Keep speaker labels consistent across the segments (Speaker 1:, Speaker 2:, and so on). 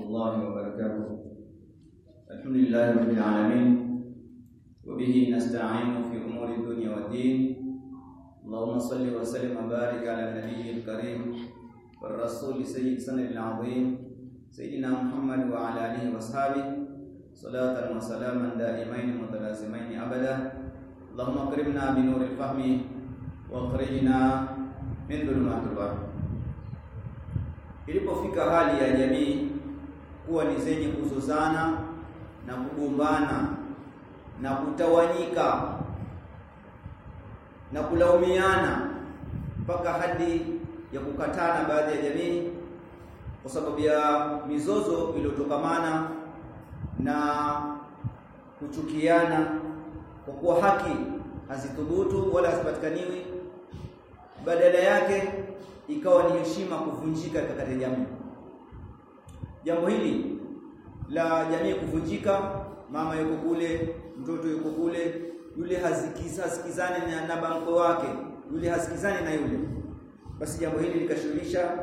Speaker 1: الله وبركاته الحمد لله رب العالمين وبه نستعين في أمور الدنيا والدين اللهم صل وسلم وبارك على النبي الكريم والرسول سيد سنة العظيم سيدنا محمد وعلى آله وأصحابه صلاة وسلاما دائمين متلازمين أبدا اللهم اكرمنا بنور الفهم واخرجنا من ظلمات الوهم Ilipofika hali ya jamii kuwa ni zenye kuzozana na kugombana na kutawanyika na kulaumiana mpaka hadi ya kukatana baadhi ya jamii kwa sababu ya mizozo iliyotokamana na kuchukiana kwa kuwa haki hazithubutu wala hazipatikaniwi, badala yake ikawa ni heshima kuvunjika katika jamii. Jambo hili la jamii kuvunjika, mama yuko kule, mtoto yuko kule, yule hasikizani na, na banko wake, yule hasikizani na yule, basi jambo hili likashughulisha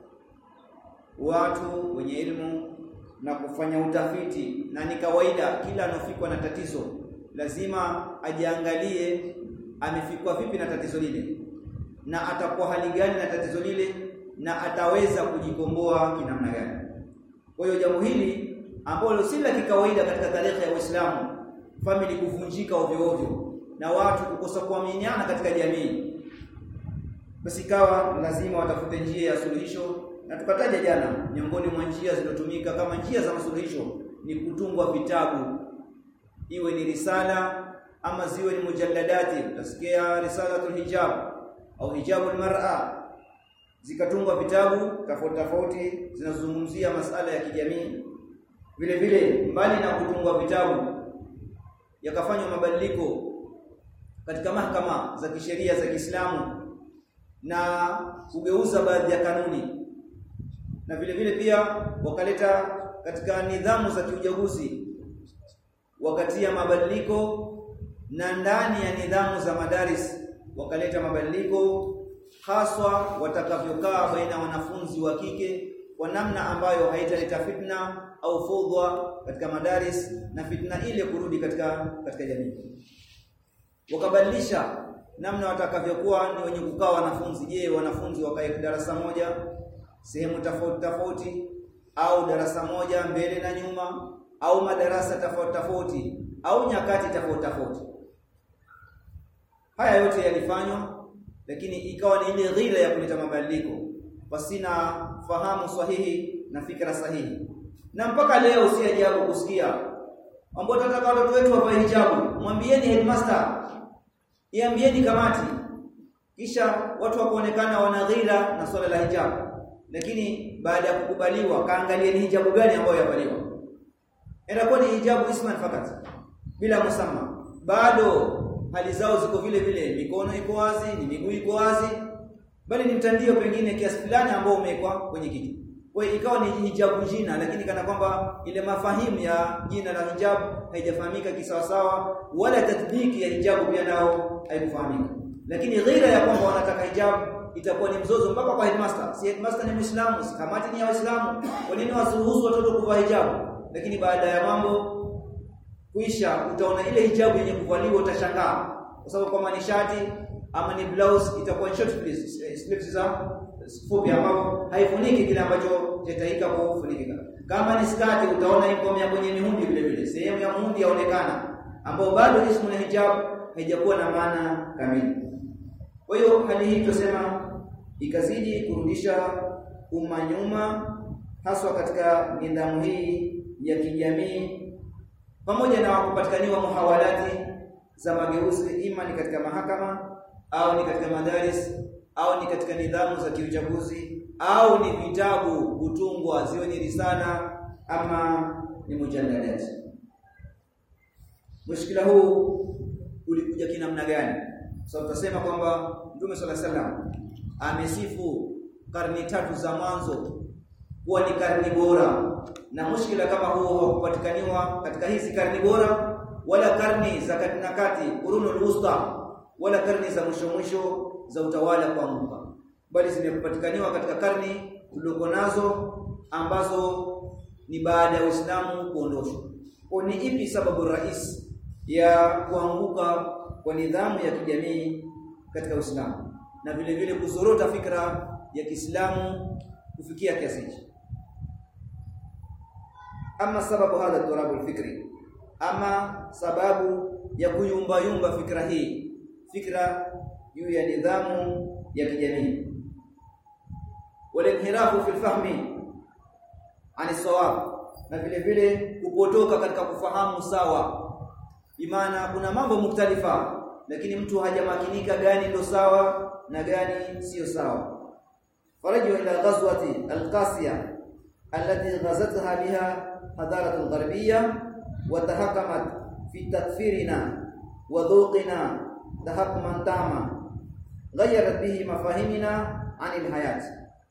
Speaker 1: watu wenye elimu na kufanya utafiti, na ni kawaida kila anofikwa na tatizo lazima ajiangalie amefikwa vipi na tatizo lile na atakuwa hali gani na tatizo lile na ataweza kujikomboa kinamna gani. Kwa hiyo jambo hili ambalo si la kikawaida katika tarehe ya Uislamu, famili kuvunjika ovyo ovyo na watu kukosa kuaminiana katika jamii, basi ikawa lazima watafute njia ya suluhisho, na tukataja jana, miongoni mwa njia zilizotumika kama njia za masuluhisho ni kutungwa vitabu, iwe ni risala ama ziwe ni mujalladati, utasikia risalatul hijab au hijabul mar'a, zikatungwa vitabu tofauti tofauti zinazozungumzia masala ya kijamii. Vile vile mbali na kutungwa vitabu, yakafanywa mabadiliko katika mahakama za kisheria za Kiislamu na kugeuza baadhi ya kanuni, na vile vile pia wakaleta katika nidhamu za kiuchaguzi, wakatia mabadiliko na ndani ya nidhamu za madaris wakaleta mabadiliko haswa watakavyokaa baina ya wanafunzi wa kike kwa namna ambayo haitaleta fitna au fudha katika madaris na fitna ile kurudi katika katika jamii. Wakabadilisha namna watakavyokuwa ni wenye kukaa wanafunzi. Je, wanafunzi wakae darasa moja sehemu tofauti tofauti, au darasa moja mbele na nyuma, au madarasa tofauti tofauti, au nyakati tofauti tofauti. Haya yote yalifanywa, lakini ikawa ni ile ghira ya kuleta mabadiliko pasina fahamu sahihi na fikra sahihi. Na mpaka leo si ajabu kusikia ambao tunataka watoto wetu wavae hijabu, mwambieni headmaster, iambieni kamati, kisha watu wakaonekana wana ghira na swala la hijabu, lakini baada ya kukubaliwa, kaangalia ni hijabu gani ambayo yavaliwa, inakuwa ni hijabu isman fakat bila musamma, bado hali zao ziko vile vile, mikono iko wazi, ni miguu iko wazi, bali ni mtandio pengine kiasi fulani ambao umewekwa kwenye kiti. Kwa hiyo ikawa ni hijabu jina, lakini kana kwamba ile mafahimu ya jina la hijabu haijafahamika kisawasawa, wala tatbiki ya hijabu pia nao haikufahamika. Lakini ghira ya kwamba wanataka hijabu itakuwa ni mzozo mpaka kwa headmaster. Si headmaster ni Muislamu, si kamati ni ya Waislamu, kwa nini wasiruhusu watoto kuvaa hijabu? Lakini baada ya mambo kuisha utaona ile hijabu yenye kuvaliwa utashangaa, kwa sababu kama ni shati ama ni blouse itakuwa short sleeves za fupi, ambapo haifuniki kile ambacho chataika kufunikika. Kama ni skati utaona iko ya kwenye mihundi vile vile, sehemu ya muhundi yaonekana, ambao bado ismu ya hijab haijakuwa na maana kamili. Kwa hiyo hali hii tusema ikazidi kurudisha umma nyuma, haswa katika nidhamu hii ya kijamii pamoja na kupatikaniwa muhawalati za mageuzi, ima ni katika mahakama au ni katika madaris au ni katika nidhamu za kiuchaguzi au ni vitabu kutungwa, ziwe ni risala ama ni mujalladati. Mushkila huu ulikuja kinamna gani? So tutasema kwamba Mtume sala salam amesifu karni tatu za mwanzo kuwa ni karni bora na mushkila kama huo hakupatikaniwa katika hizi karni bora wala karni za kati na kati qurunul wusta wala karni za mwisho mwisho za utawala kuanguka bali zimepatikaniwa katika karni tulioko nazo ambazo ni baada ya Uislamu kuondoshwa. Kwa ni ipi sababu rais ya kuanguka kwa nidhamu ya kijamii katika Uislamu na vile vile kuzorota fikra ya Kiislamu kufikia kiasi hichi? Ama sababu hadha turabul fikri, ama sababu ya kuyumba yumba fikra hii, fikra juu ya nidhamu ya kijamii walinhirafu fil fahmi ani sawab, na vile vile kupotoka katika kufahamu sawa. Imana kuna mambo muktalifa, lakini mtu hajamakinika gani ndo sawa na gani siyo sawa. faraju ila ghazwati alqasiya allati ghazatha biha hadarat algharbiyya wa tahakamat fi takfirina wa dhuqina tahakman tama ghayarat bihi mafahimina anil hayati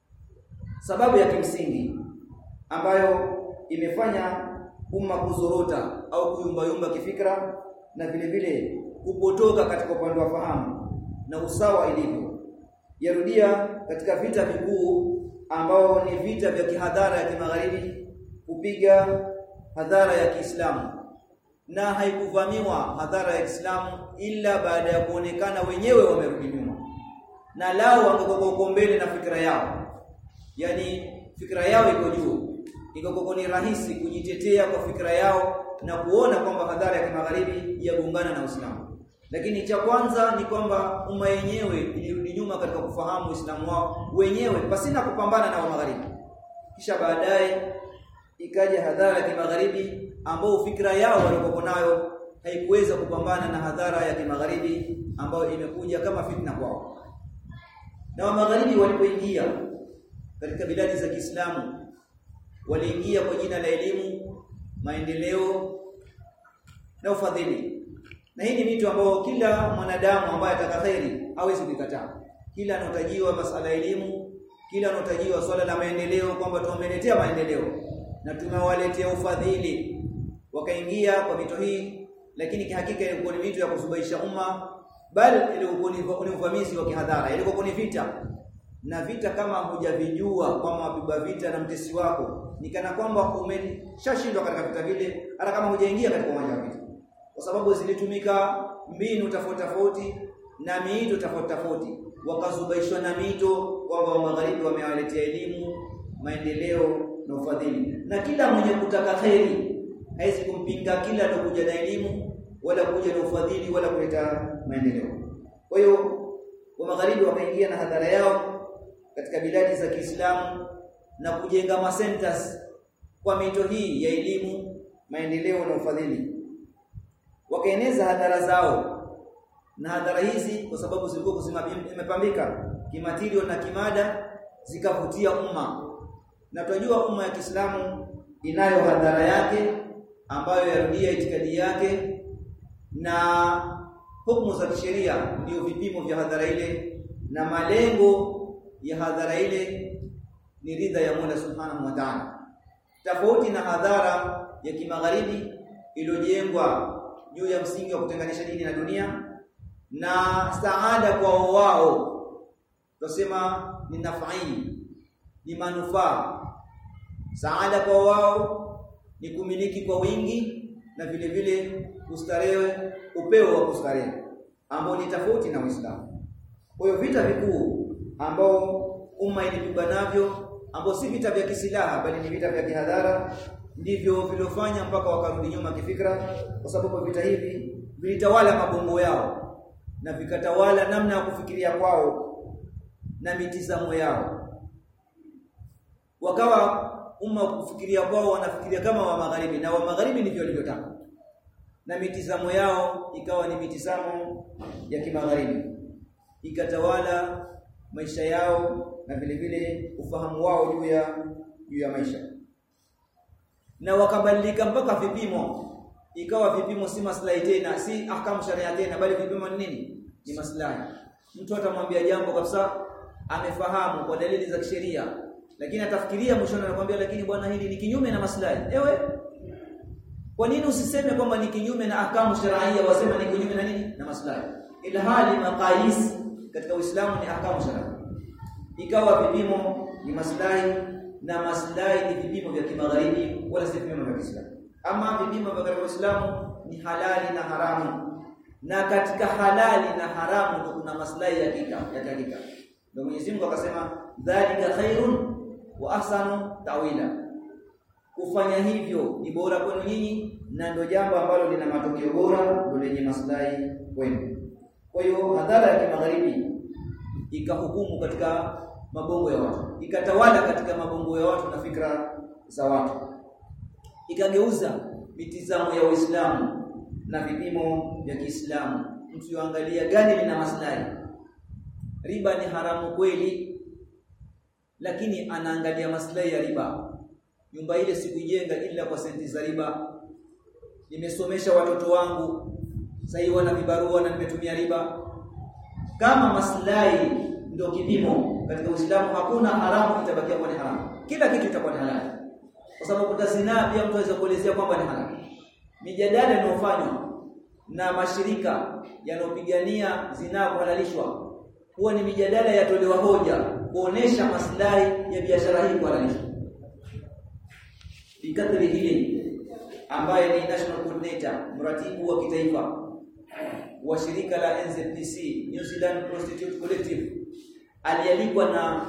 Speaker 1: sababu ya kimsingi ambayo imefanya umma kuzorota au kuyumbayumba kifikra na vile vile kupotoka katika upande wa fahamu na usawa ilivyo yarudia katika vita vikuu ambao ni vita vya kihadhara ya kimagharibi kupiga hadhara ya Kiislamu na haikuvamiwa hadhara ya Kiislamu ila baada ya kuonekana wenyewe wamerudi nyuma na lao wangekuwa mbele na fikra yao yani fikra yao iko juu iko ni rahisi kujitetea kwa fikra yao na kuona kwamba hadhara ya kimagharibi yagongana na Uislamu lakini cha kwanza ni kwamba umma yenyewe ilirudi nyuma katika kufahamu Uislamu wao wenyewe pasina kupambana na wa magharibi kisha baadaye ikaja hadhara ya kimagharibi ambao fikra yao walikuwa nayo haikuweza kupambana na hadhara ya kimagharibi ambayo imekuja kama fitna kwao na wa magharibi walipoingia katika biladi za Kiislamu waliingia kwa jina la elimu, maendeleo na ufadhili. Na hii ni vitu ambao kila mwanadamu ambaye atakaheri hawezi kukataa. Kila anotajiwa masala ya elimu, kila anotajiwa swala la maendeleo kwamba tumeletea maendeleo na tumewaletea ufadhili. Wakaingia kwa mito hii, lakini kihakika ilikuwa ni mito ya kusubaisha umma, bali ilikuwa ni uvamizi wa kihadhara, ilikuwa ni vita na vita kama hujavijua kwamba wapigwa vita na mtesi wako ni kana kwamba umeshashindwa katika vita vile hata kama hujaingia katika uwanja wa vita kwa sababu zilitumika mbinu tofauti tofauti na miito tofauti tofauti wakazubaishwa na mito kwamba wa magharibi wamewaletea elimu maendeleo na ufadhili na kila mwenye kutaka kheri haizi kumpinga kila anakuja na elimu wala kuja na ufadhili wala kuleta maendeleo kwa hiyo wa magharibi wakaingia na hadhara yao katika biladi za Kiislamu na kujenga masentas kwa mito hii ya elimu, maendeleo na ufadhili. Wakaeneza hadhara zao na hadhara hizi kwa sababu zilikuwa zimepambika kimatirio na kimada zikavutia umma. Na tunajua umma ya Kiislamu inayo hadhara yake ambayo yarudia itikadi yake na hukumu za kisheria ndio vipimo vya hadhara ile na malengo ya hadhara ile ni ridha ya Mola Subhanahu wa Ta'ala. Tofauti na hadhara ya kimagharibi iliyojengwa juu ya msingi wa kutenganisha dini na dunia na saada kwa wao. Tusema ni nafai, ni manufaa. Saada kwa wao ni kumiliki kwa wingi na vile vile kustarehe upeo wa kustarehe ambao ni tofauti na Uislamu. Kwa hiyo vita vikuu ambao umma ilipigwa navyo ambao si vita vya kisilaha bali ni vita vya kihadhara ndivyo viliofanya mpaka wakarudi nyuma kifikra kwa sababu vita hivi vilitawala mabongo yao na vikatawala namna ya kufikiria kwao na mitizamo yao wakawa umma kufikiria kwao wanafikiria kama wa magharibi na wa magharibi ndivyo walivyotaka na mitizamo yao ikawa ni mitizamo ya kimagharibi ikatawala maisha yao na vile vile ufahamu wao juu ya juu ya maisha na wakabadilika mpaka vipimo ikawa vipimo si maslahi tena si ahkamu sharia tena bali vipimo ni nini ni maslahi mtu atamwambia jambo kabisa amefahamu kwa dalili za kisheria lakini atafikiria mwishoni anakuambia lakini bwana hili ni kinyume na maslahi ewe kwa nini usiseme kwamba ni kinyume na ahkamu sharia wasema ni kinyume na nini na maslahi ila hali maqais katika Uislamu ni ahkamu sharia ikawa vipimo ni maslahi na maslahi ni vipimo vya kimagharibi wala si vipimo vya Kiislamu. Ama vipimo vya katika Uislamu ni halali na haramu, na katika halali na haramu ndio kuna maslahi ya hakika ya hakika. Ndio Mwenyezi Mungu akasema dhalika khairun wa ahsanu tawila, kufanya hivyo ni bora kwenu nyinyi na ndio jambo ambalo lina matokeo bora, ndio lenye maslahi kwenu. Kwa hiyo hadhara ya kimagharibi ikahukumu katika mabongo ya watu, ikatawala katika mabongo ya watu na fikra za watu, ikageuza mitizamo ya Uislamu na vipimo vya Kiislamu. Mtu yuangalia gani lina maslahi. Riba ni haramu kweli, lakini anaangalia maslahi ya riba. Nyumba ile sikuijenga ila kwa senti za riba, nimesomesha watoto wangu, sasa hivi wana vibarua na nimetumia riba. Kama maslahi ndio kipimo katika Uislamu, hakuna haramu itabakia kuwa ni haramu, kila kitu itakuwa ni halali, kwa sababu kuta zinaa pia mtu anaweza kuelezea kwamba ni halali. Mijadala inayofanywa na mashirika yanayopigania zinaa kuhalalishwa huwa ni mijadala yatolewa hoja kuonesha maslahi ya biashara hii kuhalalishwa. Bikadri hili ambaye ni national coordinator, mratibu wa kitaifa wa shirika la NZPC, New Zealand Prostitute Collective, alialikwa na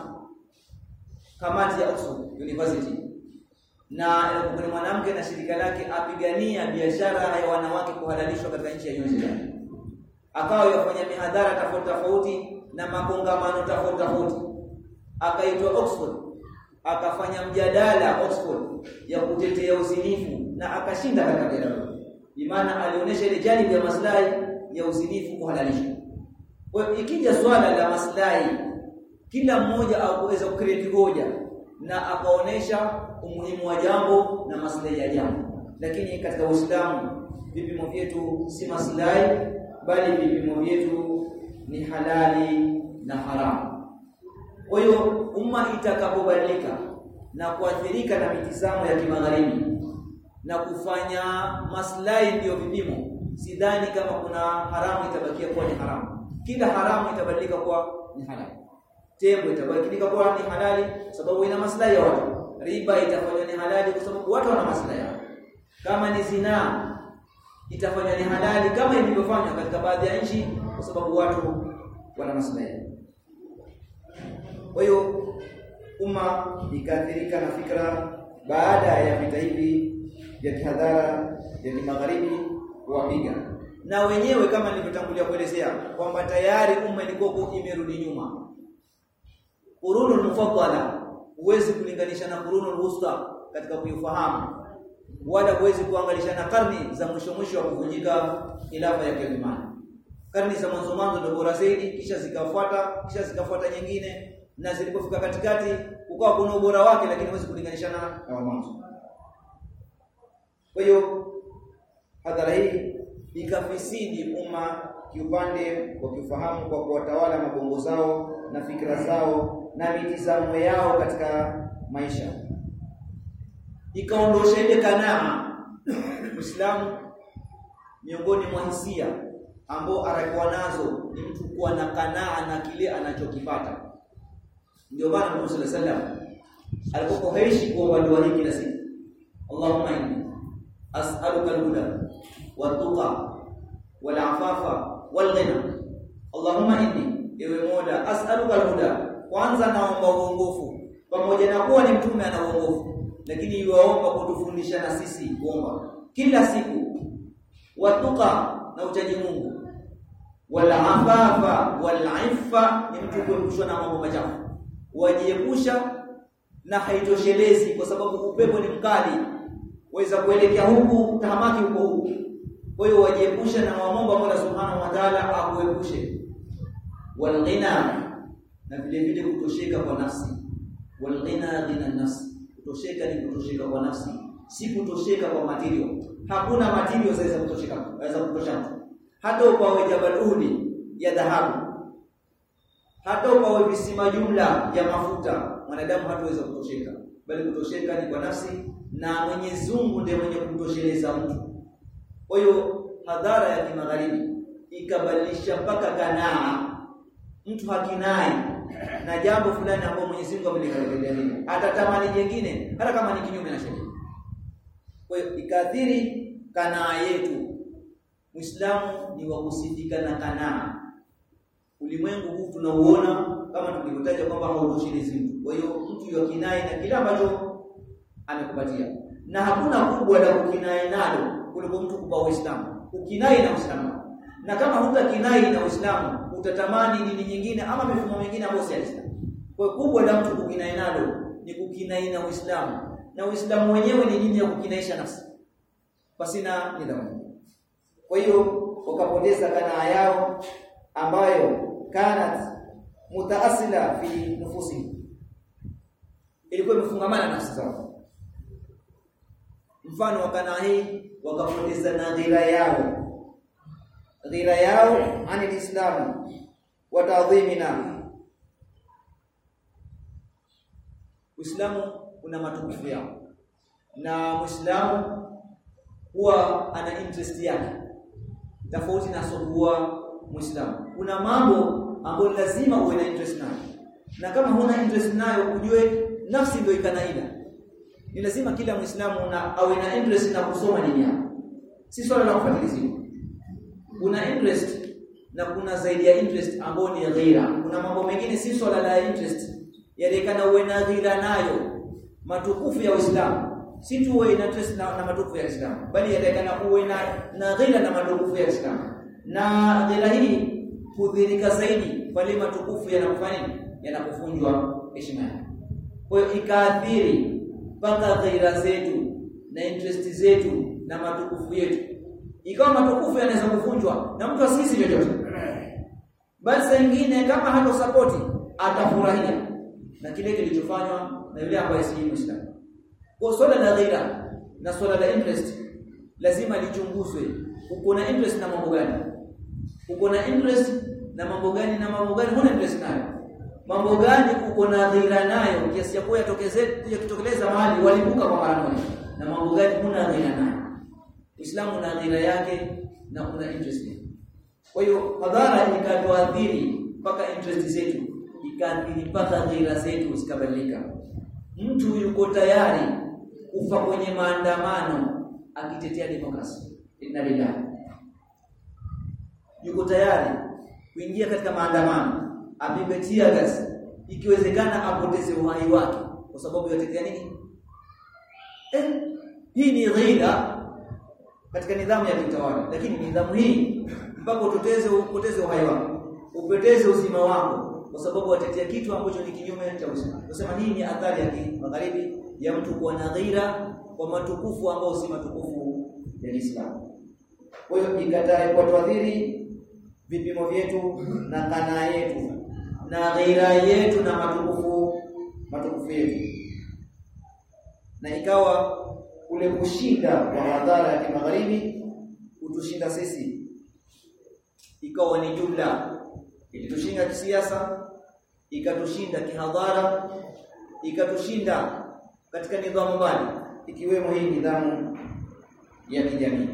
Speaker 1: kamati ya Oxford University na ni mwanamke na shirika lake apigania biashara ya wanawake kuhalalishwa katika nchi ya New Zealand. Akawa yafanya mihadhara tofauti tofauti na makongamano tofauti tofauti, akaitwa Oxford, akafanya mjadala Oxford ya kutetea uzinifu na akashinda katika mjadala. Imana alionyesha ile janibu ya maslahi ya uzinifu kuhalalishwa. Kwa hiyo ikija swala la maslahi, kila mmoja aweza kukreti hoja na akaonesha umuhimu wa jambo na maslahi ya jambo. Lakini katika Uislamu vipimo vyetu si maslahi, bali vipimo vyetu ni halali na haramu. Kwa hiyo umma itakapobadilika na kuathirika na mitizamo ya kimagharibi na kufanya maslahi ndiyo vipimo, sidhani kama kuna haramu itabakia kuwa ni haramu. Kila haramu itabadilika kuwa ni halali. Tembo itabadilika kuwa ni halali sababu ina maslahi ya watu. Riba itafanywa ni halali kwa sababu watu wana maslahi yao. Kama ni zinaa itafanywa ni halali kama ilivyofanywa katika baadhi ya nchi kwa sababu watu wana maslahi. Kwa hiyo umma ikaathirika na fikra baada ya vita hivi vya kihadhara vya kimagharibi kuwapiga, na wenyewe kama nilivyotangulia kuelezea kwamba tayari umma ilikuwa imerudi nyuma. Qurunul mufaddala huwezi kulinganisha na qurunul wusta katika kuifahamu, wala huwezi kuangalisha na karni za mwisho mwisho wa kuvunjika khilafa ya Kiuthmani. Karni za mwanzo mwanzo ndio bora zaidi, kisha zikafuata, kisha zikafuata nyingine, na zilipofika katikati ukawa kuna ubora wake, lakini huwezi kulinganisha na mwanzo. Kwa hiyo hadhara hii ikafisidi umma kiupande wa kiufahamu kwa kuwatawala mabongo zao na fikra zao na mitizamo yao katika maisha, ikaondosha ile kanaa. Uislamu miongoni mwa hisia ambao arakuwa nazo ni mtu kuwa na kanaa na kile anachokipata. Ndio maana Mtume sallallahu alaihi wasallam alipokuwa haishi kuomba dua hii kila siku, Allahumma inni as'aluka al-huda wat-tuqa wal-afafa wal-ghina. Allahumma inni, ewe Mola, as'aluka al-huda, kwanza naomba uongofu, pamoja na kuwa ni mtume ana uongofu, lakini yuwaomba kutufundisha na sisi kuomba kila siku, watuqa na uchaji Mungu, wal-afafa wal-iffa, ni mtu kuepushwa na mambo machafu, wajiepusha na haitoshelezi, kwa sababu upepo ni mkali waweza kuelekea huku tahamaki huko huku. Kwa hiyo wajiepushe na wamomba Mola Subhanahu wa Ta'ala akuepushe. Walghina, na vile vile kutosheka kwa nafsi. Walghina ghina nafsi, kutosheka ni kutosheka kwa nafsi, si kutosheka kwa material. Hakuna material zaweza kutosheka, zaweza kutosha mtu, hata upawe Jabal Uhud ya dhahabu, hata upawe visima jumla ya mafuta, mwanadamu hataweza kutosheka, bali kutosheka ni kwa nafsi na Mwenyezi Mungu ndiye mwenye kumtosheleza mtu. Kwa hiyo hadhara ya kimagharibi ikabadilisha mpaka kanaa, mtu hakinai na jambo fulani ambalo Mwenyezi Mungu amelikadiria atatamani jingine hata kama ni kinyume na sheria kwa hiyo ikaathiri kanaa yetu Muislamu ni wa kusifika na kanaa ulimwengu huu tunauona kama tulivyotaja kwamba hautoshelezi mtu kwa hiyo mtu yakinai na kila ambacho amekupatia na hakuna kubwa la kukinai nalo kuliko mtu kupa Uislamu ukinai na Uislamu na kama hutakinai na Uislamu utatamani dini nyingine ama mifumo mingine ambayo si ya Uislamu kwa kubwa la mtu kukinai nalo ni kukinai na Uislamu na Uislamu wenyewe ni dini ya kukinaisha nafsi pasina nidhamu kwa hiyo wakapoteza kanaa yao ambayo kanat mutaasila fi nufusi ilikuwa imefungamana nafsi zao mfano wa kanaa hii wakapoteza na ghira yao ghira yao anil islam wa ta'dhimina Uislamu una matukufu yao na Muislamu huwa ana interest yake tofauti na sokuwa Muislamu kuna mambo ambayo lazima uwe na interest nayo na kama huna interest nayo ujue nafsi ndio ikanaila ni lazima kila Muislamu na awe na interest na kusoma dini yake si swala la kufuatilizia kuna interest na kuna zaidi ya interest ambayo ni ghira kuna mambo mengine si swala la interest yalikana uwe na ghira nayo matukufu ya Uislamu si tu uwe na interest na, na matukufu ya Uislamu bali yatakana uwe na na ghira na matukufu ya Uislamu na ghira hii kudhirika zaidi pale matukufu yanakufanya yanakufunjwa heshima yake kwa hiyo ikaathiri mpaka ghira zetu na interest zetu na matukufu yetu ikawa matukufu yanaweza kuvunjwa na mtu asisi chochote bali saa nyingine kama hato sapoti atafurahia na kile kilichofanywa na yule ambaye si Muislamu kwa swala la ghira na swala la interest lazima lichunguzwe uko na interest na mambo gani uko na interest na mambo gani na mambo gani huna interest nayo mambo gani uko na ghira nayo kiasi ya kuwa yatokeze kuja kutokeleza mahali walibuka kwa mara moja na mambo gani huna ghira nayo Uislamu una ghira yake na una interest kwa hiyo madhara ikatuadhiri mpaka interest zetu ikaathiri mpaka ghira zetu zikabadilika mtu yuko tayari kufa kwenye maandamano akitetea demokrasia inna lillahi yuko tayari kuingia katika maandamano apigwe tia gas ikiwezekana apoteze uhai wake kwa sababu yatetea nini eh hii ni ghila katika nidhamu ya kitawala lakini nidhamu hii mpaka utoteze upoteze uhai wako upoteze uzima wako kwa sababu watetea kitu ambacho ni kinyume cha Uislamu. Tunasema hii ni athari ya magharibi ya mtu kuwa na ghira kwa matukufu ambao si matukufu ya Uislamu. Kwa hiyo ikatae kwa tuadhiri vipimo vyetu na kanaa yetu na ghira yetu na matukufu matukufu yetu. Na ikawa kule kushinda kwa madhara ya kimagharibi kutushinda sisi ikawa ni jumla ilitushinda kisiasa ikatushinda kihadhara ikatushinda katika nidhamu mbali ikiwemo hii nidhamu ya kijamii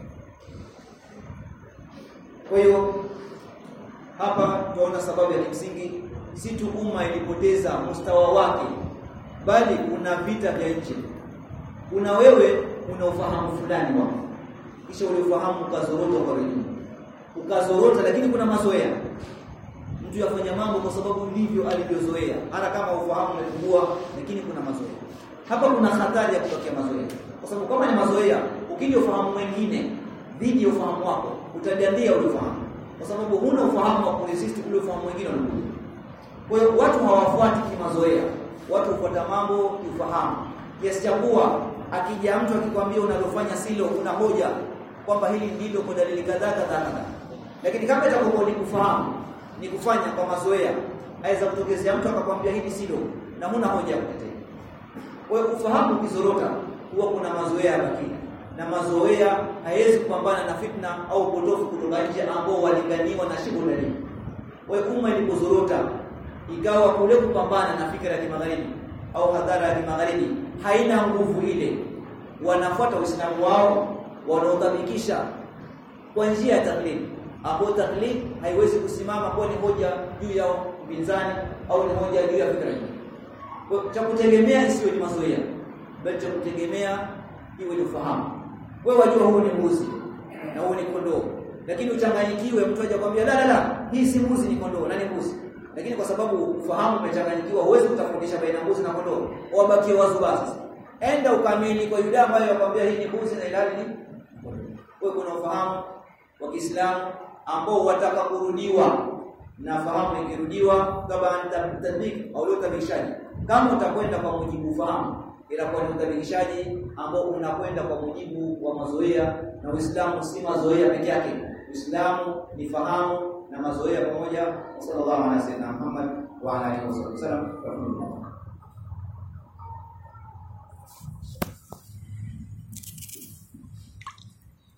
Speaker 1: kwa hiyo hapa tunaona sababu ya kimsingi si tu umma ilipoteza mustawa wake bali kuna vita vya nje kuna wewe una ufahamu fulani wako kisha ule ufahamu ukazorota kwa wengine ukazorota lakini kuna mazoea mtu yafanya mambo kwa sababu ndivyo alivyozoea hata kama ufahamu umepungua lakini kuna mazoea hapa kuna hatari ya kutokea mazoea kwa sababu kama ni mazoea ukija ufahamu mwingine dhidi ya ufahamu wako utadandia ule ufahamu kwa sababu huna ufahamu wa kuresist ule ufahamu mwingine unakuja kwa hiyo watu hawafuati kimazoea watu hufuata mambo kiufahamu kiasi cha kuwa akija mtu akikwambia unalofanya silo una hoja kwamba hili ndilo kwa dalili kadhaa kadhaa kadhaa lakini kama itakuwa ni kufahamu ni kufanya kwa mazoea aweza kutokezea mtu akakwambia hili silo na huna hoja ya kutetea kwa hiyo ufahamu ukizorota huwa kuna mazoea yakini na mazoea haiwezi kupambana na fitna au potofu kutoka nje ambao walinganiwa na shibu dalili kwa hiyo umma ilipozorota ikawa kule kupambana na fikra ya kimagharibi au hadhara ya kimagharibi haina nguvu ile wanafuata uislamu wao wanaodhabikisha kwa njia ya taklidi ambapo taklid haiwezi kusimama kuwa ni hoja juu ya upinzani au ni moja juu ya fikra nyingine. Kwa cha kutegemea isiwe ni mazoea, bali cha kutegemea iwe ni ufahamu. Wewe wajua huu ni mbuzi na huu ni kondoo, lakini uchanganyikiwe, mtu aje kwambia la la la, hii si mbuzi, ni kondoo na ni mbuzi. Lakini kwa sababu ufahamu umechanganyikiwa, huwezi kutofautisha baina mbuzi na kondoo, wabakie wazo basi. Enda ukamili kwa yule ambaye yakwambia hii ni mbuzi na ilali ni wewe kuna ufahamu wa Kiislamu ambao wataka kurudiwa na fahamu ikirudiwa kama tadbik au utabishaji kama utakwenda kwa mujibu fahamu inakuwa ni utabishaji ambao unakwenda kwa mujibu wa mazoea na Uislamu si mazoea peke yake Uislamu ni fahamu na mazoea pamoja sallallahu alaihi wasallam Muhammad wa alihi wasallam